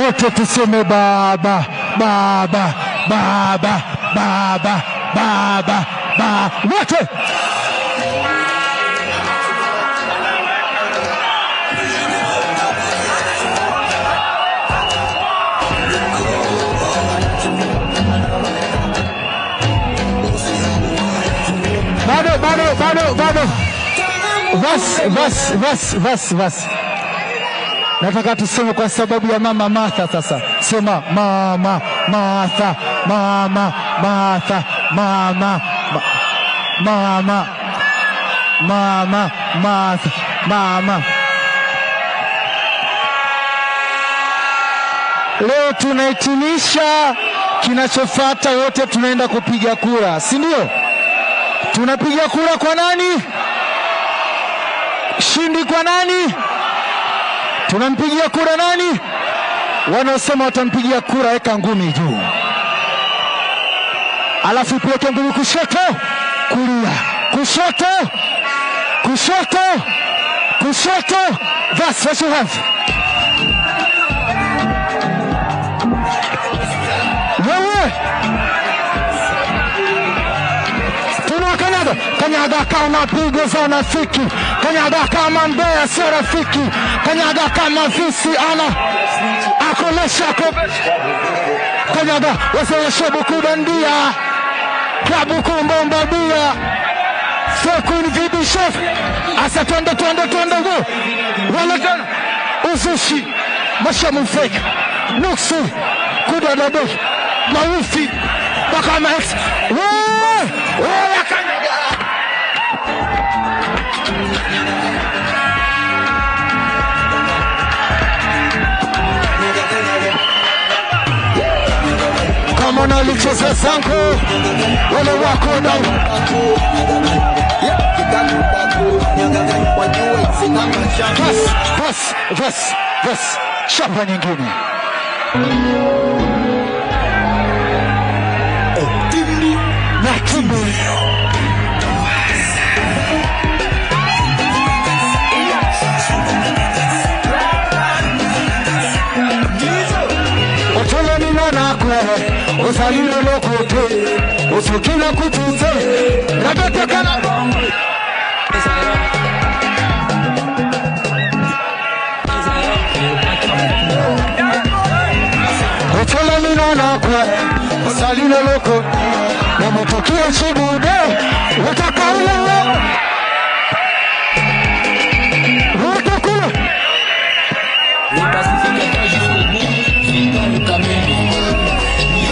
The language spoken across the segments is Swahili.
wote tuseme baba baba baba baba baba ba wote bado bado bado bado vas vas vas vas vas nataka tuseme kwa sababu ya mama Martha. Sasa sema mama Martha, mama Martha, mama ma- mama mama Martha, mama. Leo tunahitimisha, kinachofuata wote tunaenda kupiga kura, si ndio? Tunapiga kura kwa nani? Shindi kwa nani? Tunampigia kura nani? Wanaosema watampigia kura, weka ngumi juu, alafu ipeleke ngumi kushoto, kulia, kushoto, kushoto, kushoto. That's what you have. Wewe tunakanyaga kanyaga kama pigo za unafiki, kanyaga kama mbea sio rafiki, kanyaga kama visi ana akolesha ko kanyaga waseeshe buku bandia klabu kumbomba bia Sekun vibi chef asa twende twende twende go wala tena uzushi mashamu fake nuksi kudadado maufi mpaka ma ex wewe wewe kanyaga kama nalicheza zangu wale wako na bas bas bas bas chapa nyingine na timbu otolo ninonakwe osalile lokote osokila kutuze nabetekana otolo ninonakwe osalile loko namutukia chibude utakaulele utakula Les pacificateurs jusqu'au bout, Victor le Kameni.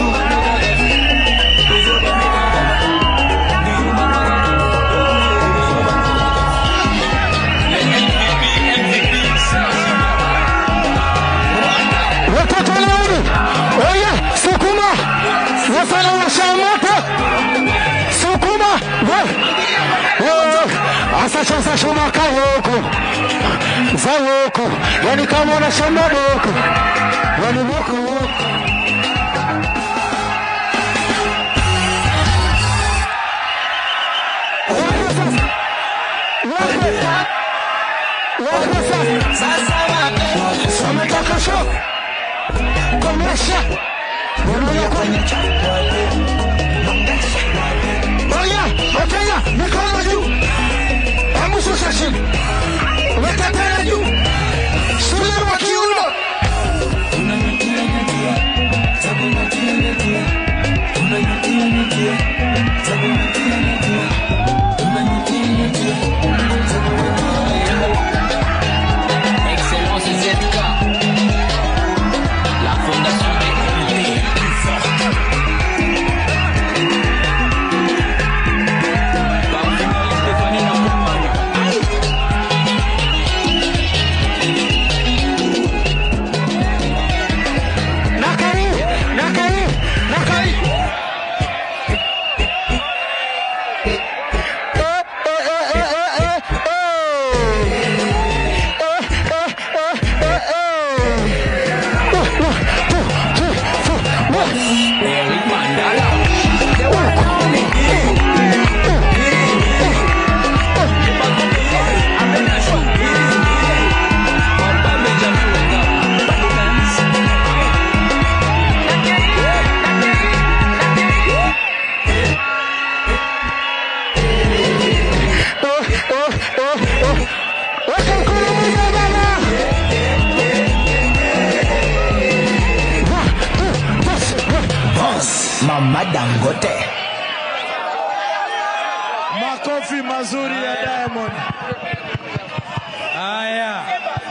watoto launi oye sukuma wafana washa moto sukuma asachasashomaka woko za woko yani kama unashamba woko yani woko woko Wametaka show komesha Oya, Wakenya, mikono juu. Hebu shusha chini. Weka tena juu. Shule wa kiuno. Excellence ZK. La fondation des idées. Parfumerie Stéphanie Namoumane. Nakari, nakari, nakari. Eh, eh, eh, eh, eh, eh, eh. Eh, eh, eh, eh, eh. One, one, two, three, four, one. Eric Mandala. Madangote. Makofi mazuri ya Diamond. Haya,